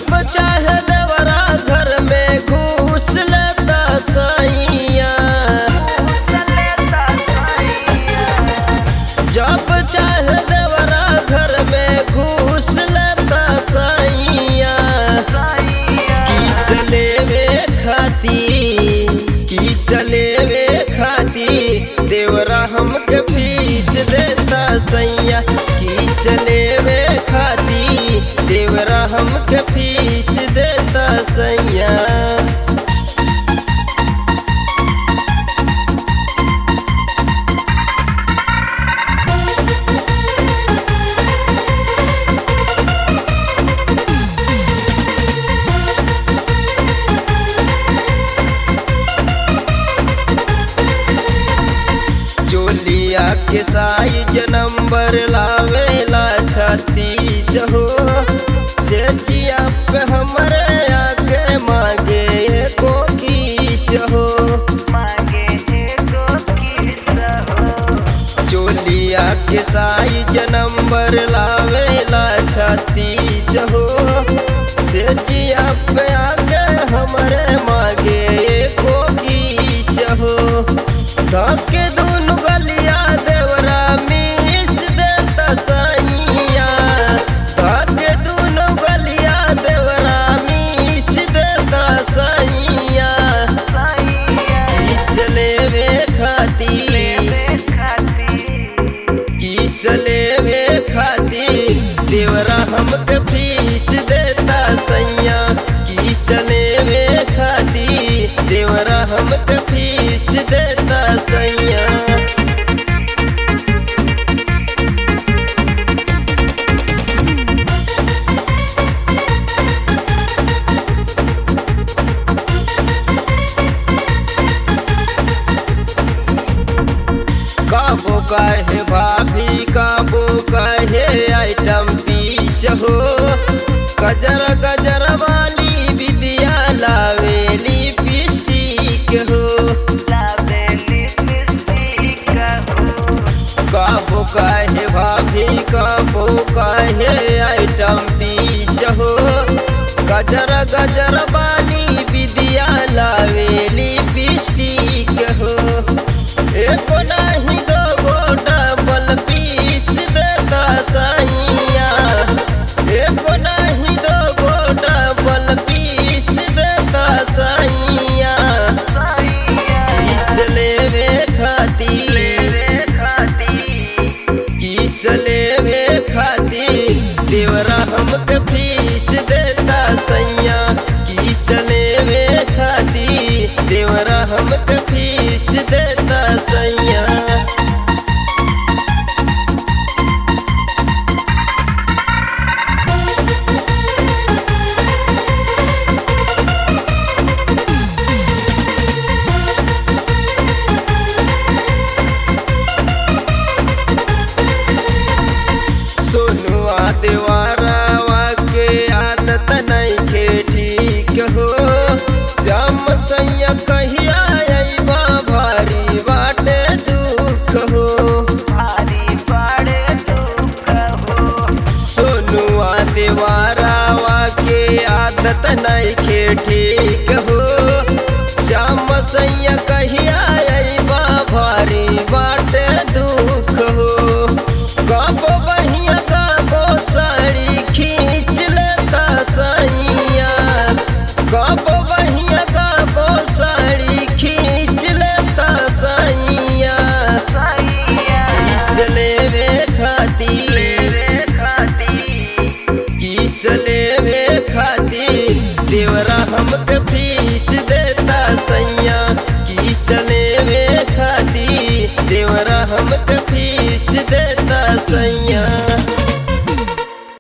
जब चाहे देवरा घर में घुस लेता सैया जब चाहे देवरा घर में घुस लेता सैया किस लेवे खाती किस लेवे खाती देवरा हमके फीस देता सैया किस लेवे खाती देवरा हमके फीस देता सैया चोलिया के साइज नंबर लावेला छत्तीस हो से जिया पे हमरे आके मांगे एको किस हो चोलिया के साइज नंबर लावेला छत्तीस हो से जिया पे आके हमरे मांगे एको किस हो धके दुनु गलिया देवरा मिस देता सैया धके दुनु गलिया देवरा मिस देता सैया किस लेवे खाती किस लेवे खाती देवरा हमके फीस देता सैया किस लेवे खाती देवरा हमके फीस देता सैया काबो कहे भाभी काबो कहे आइटम पीस हो गजर गजर वाली विद्या लावेली पिस्टिक हो काबो कहे भाभी काबो कहे आइटम पीस हो गजर गजर वाली विद्या लावेली पिस्टिक हो एको नाही दोगो डबल पीस देता सैया एको नाही दोगो डबल पीस देता सैया किस लेवे खाती किस लेवे खाती देवरा हमके फीस देता सैया किस लेवे खाती देवरा हमके फीस देता सैया सोनुआ देवारावा के आदत नइखे ठीक हो श्याम सैया कहिया अइबा भारी बाटे दुख हो सोनुआ देवारावा के आदत नइखे ठीक हो श्याम सैया कहिया अइबा भारी बाटे दुख हो गाबो बहिया गाबो साड़ी खींच लेता सैया गाबो बहिया गाबो साड़ी खींच लेता सैया किस लेवे खाती किस लेवे खाती देवरा हमके फीस देता सैया किस लेवे खाती देवरा हमके फीस देता सैया